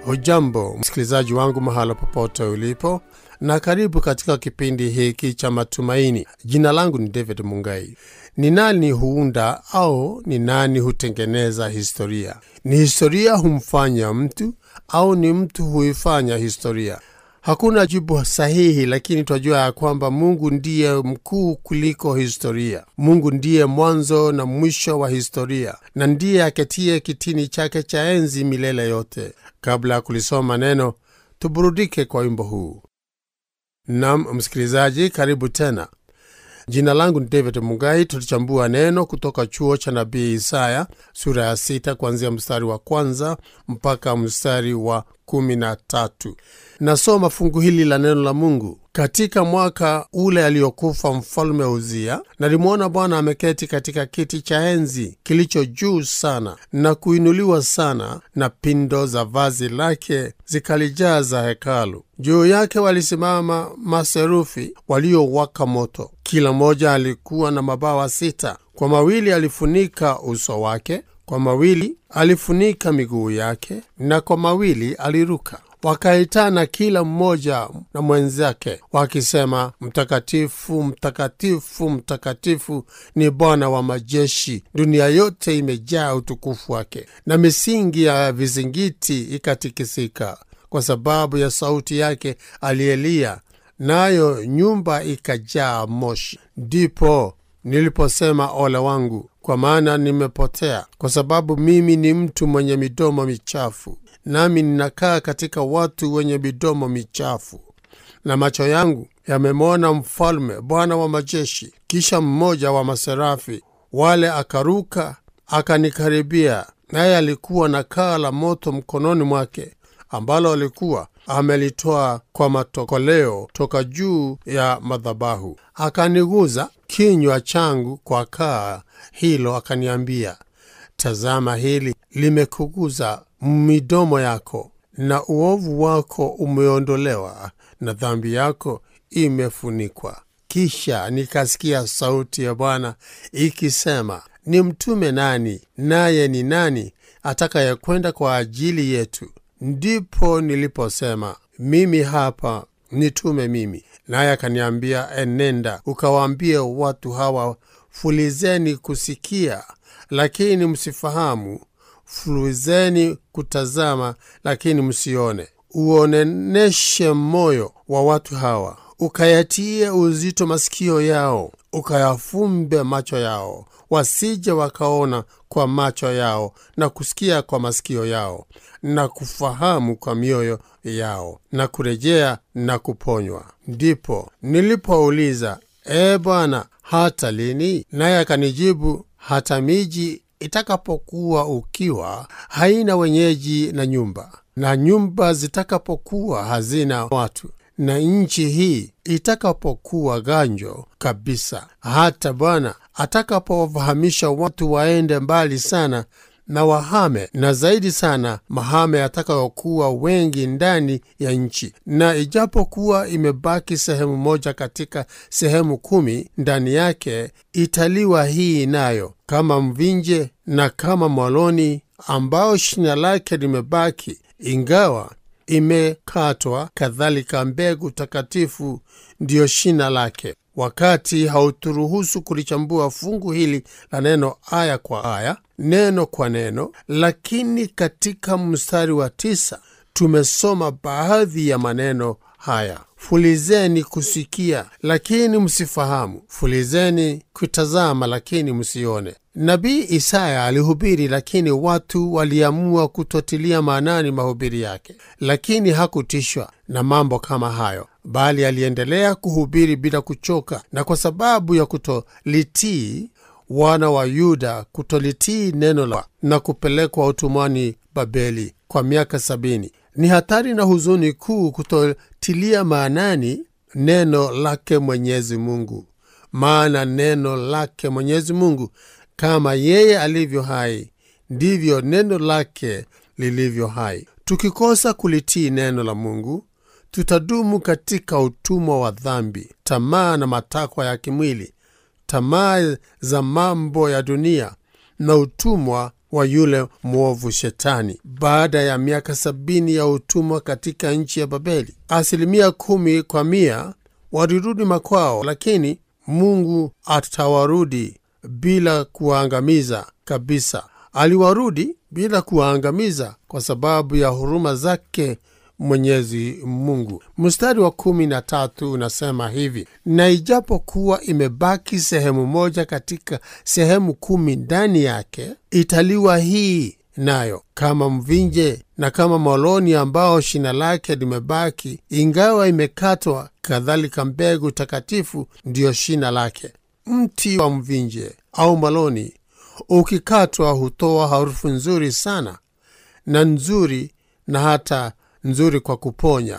Hujambo msikilizaji wangu mahala popote ulipo, na karibu katika kipindi hiki cha matumaini. Jina langu ni David Mungai. Ni nani huunda au ni nani hutengeneza historia? Ni historia humfanya mtu au ni mtu huifanya historia? Hakuna jibu sahihi, lakini twajua ya kwamba Mungu ndiye mkuu kuliko historia. Mungu ndiye mwanzo na mwisho wa historia, na ndiye aketie kitini chake cha enzi milele yote. Kabla ya kulisoma neno, tuburudike kwa wimbo huu. Nam msikilizaji, karibu tena. Jina langu ni David Mugai. Tulichambua neno kutoka chuo cha nabii Isaya sura ya sita kuanzia mstari wa kwanza mpaka mstari wa kumi na tatu. Nasoma fungu hili la neno la Mungu. Katika mwaka ule aliyokufa mfalme Uzia, nalimwona Bwana ameketi katika kiti cha enzi kilicho juu sana na kuinuliwa sana, na pindo za vazi lake zikalijaza hekalu. Juu yake walisimama maserufi waliowaka moto, kila mmoja alikuwa na mabawa sita. Kwa mawili alifunika uso wake, kwa mawili alifunika miguu yake, na kwa mawili aliruka. Wakaitana kila mmoja na mwenzake wakisema, Mtakatifu, mtakatifu, mtakatifu ni Bwana wa majeshi, dunia yote imejaa utukufu wake. Na misingi ya vizingiti ikatikisika kwa sababu ya sauti yake aliyelia, nayo nyumba ikajaa moshi. Ndipo niliposema, ole wangu, kwa maana nimepotea, kwa sababu mimi ni mtu mwenye midomo michafu nami ninakaa katika watu wenye midomo michafu, na macho yangu yamemwona Mfalme, Bwana wa majeshi. Kisha mmoja wa maserafi wale akaruka akanikaribia, naye alikuwa na kaa la moto mkononi mwake, ambalo alikuwa amelitoa kwa matokoleo toka juu ya madhabahu. Akaniguza kinywa changu kwa kaa hilo, akaniambia, tazama, hili limekuguza midomo yako, na uovu wako umeondolewa, na dhambi yako imefunikwa. Kisha nikasikia sauti ya Bwana ikisema, ni mtume nani? Naye ni nani atakayekwenda kwa ajili yetu? Ndipo niliposema, mimi hapa, nitume mimi. Naye akaniambia, enenda ukawaambie watu hawa, fulizeni kusikia, lakini msifahamu fulizeni kutazama, lakini msione. Uoneneshe moyo wa watu hawa, ukayatie uzito masikio yao, ukayafumbe macho yao, wasije wakaona kwa macho yao na kusikia kwa masikio yao na kufahamu kwa mioyo yao na kurejea na kuponywa. Ndipo nilipouliza, E Bwana, hata lini? Naye akanijibu, hata miji itakapokuwa ukiwa haina wenyeji na nyumba, na nyumba zitakapokuwa hazina watu, na nchi hii itakapokuwa ganjo kabisa, hata Bwana atakapowafahamisha watu waende mbali sana na wahame, na zaidi sana mahame atakayokuwa wengi ndani ya nchi. Na ijapokuwa imebaki sehemu moja katika sehemu kumi, ndani yake italiwa hii nayo kama mvinje na kama mwaloni ambao shina lake limebaki, ingawa imekatwa, kadhalika mbegu takatifu ndiyo shina lake. Wakati hauturuhusu kulichambua fungu hili la neno aya kwa aya, neno kwa neno, lakini katika mstari wa tisa tumesoma baadhi ya maneno haya: fulizeni kusikia, lakini msifahamu; fulizeni kutazama, lakini msione. Nabii Isaya alihubiri, lakini watu waliamua kutotilia maanani mahubiri yake, lakini hakutishwa na mambo kama hayo, bali aliendelea kuhubiri bila kuchoka. Na kwa sababu ya kutolitii wana wa Yuda kutolitii neno la na kupelekwa utumwani Babeli kwa miaka sabini, ni hatari na huzuni kuu kutotilia maanani neno lake Mwenyezi Mungu, maana neno lake Mwenyezi Mungu kama yeye alivyo hai ndivyo neno lake lilivyo hai. Tukikosa kulitii neno la Mungu, tutadumu katika utumwa wa dhambi, tamaa na matakwa ya kimwili, tamaa za mambo ya dunia na utumwa wa yule mwovu Shetani. Baada ya miaka sabini ya utumwa katika nchi ya Babeli, asilimia kumi kwa mia walirudi makwao, lakini Mungu atawarudi bila kuwaangamiza kabisa. Aliwarudi bila kuwaangamiza kwa sababu ya huruma zake Mwenyezi Mungu. Mstari wa kumi na tatu unasema hivi: na ijapokuwa imebaki sehemu moja katika sehemu kumi ndani yake, italiwa hii nayo kama mvinje na kama moloni ambao shina lake limebaki, ingawa imekatwa, kadhalika mbegu takatifu ndiyo shina lake. Mti wa mvinje au moloni ukikatwa hutoa harufu nzuri sana na nzuri na hata nzuri kwa kuponya.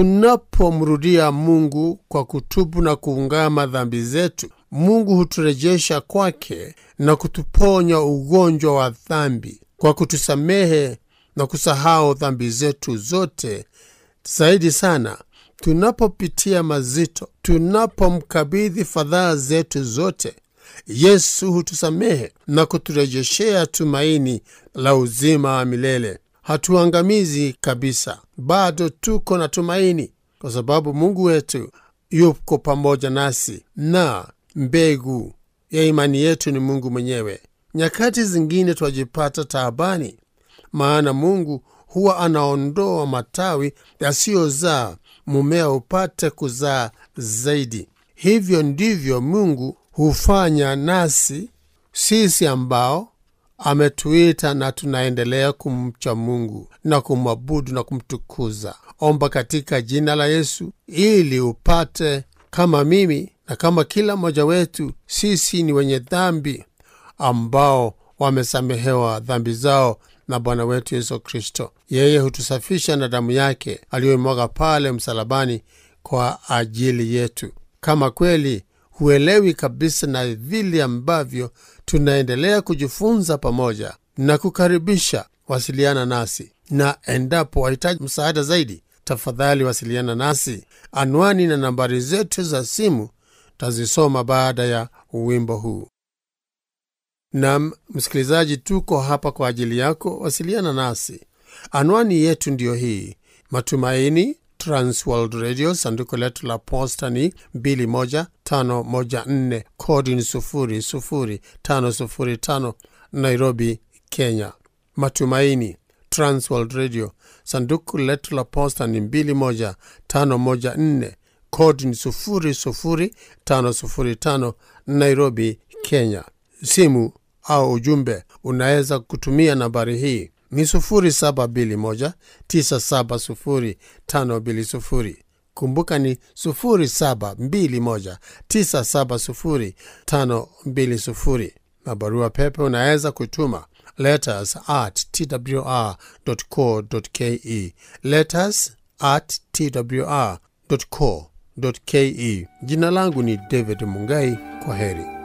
Tunapomrudia Mungu kwa kutubu na kuungama dhambi zetu, Mungu huturejesha kwake na kutuponya ugonjwa wa dhambi kwa kutusamehe na kusahau dhambi zetu zote. Zaidi sana, tunapopitia mazito, tunapomkabidhi fadhaa zetu zote, Yesu hutusamehe na kuturejeshea tumaini la uzima wa milele. Hatuangamizi kabisa, bado tuko na tumaini, kwa sababu Mungu wetu yuko pamoja nasi, na mbegu ya imani yetu ni Mungu mwenyewe. Nyakati zingine twajipata taabani, maana Mungu huwa anaondoa matawi yasiyozaa, mumea upate kuzaa zaidi. Hivyo ndivyo Mungu hufanya nasi sisi ambao ametuita na tunaendelea kumcha Mungu na kumwabudu na kumtukuza. Omba katika jina la Yesu ili upate, kama mimi na kama kila mmoja wetu, sisi ni wenye dhambi ambao wamesamehewa dhambi zao na Bwana wetu Yesu Kristo. Yeye hutusafisha na damu yake aliyoimwaga pale msalabani kwa ajili yetu. Kama kweli huelewi kabisa na vile ambavyo tunaendelea kujifunza pamoja na kukaribisha, wasiliana nasi, na endapo wahitaji msaada zaidi, tafadhali wasiliana nasi. Anwani na nambari zetu za simu tazisoma baada ya wimbo huu. Nam msikilizaji, tuko hapa kwa ajili yako. Wasiliana nasi, anwani yetu ndiyo hii: Matumaini Transworld Radio, sanduku letu la posta ni 21514 kodi ni 00505 Nairobi, Kenya. Matumaini Transworld Radio, sanduku letu la posta ni 21514 kodi ni 00505 Nairobi, Kenya. Simu au ujumbe unaweza kutumia nambari hii ni 0721970520. Kumbuka ni 0721970520, na barua pepe unaweza kutuma letters at twr.co.ke, letters at twr.co.ke. Jina langu ni David Mungai. Kwa heri.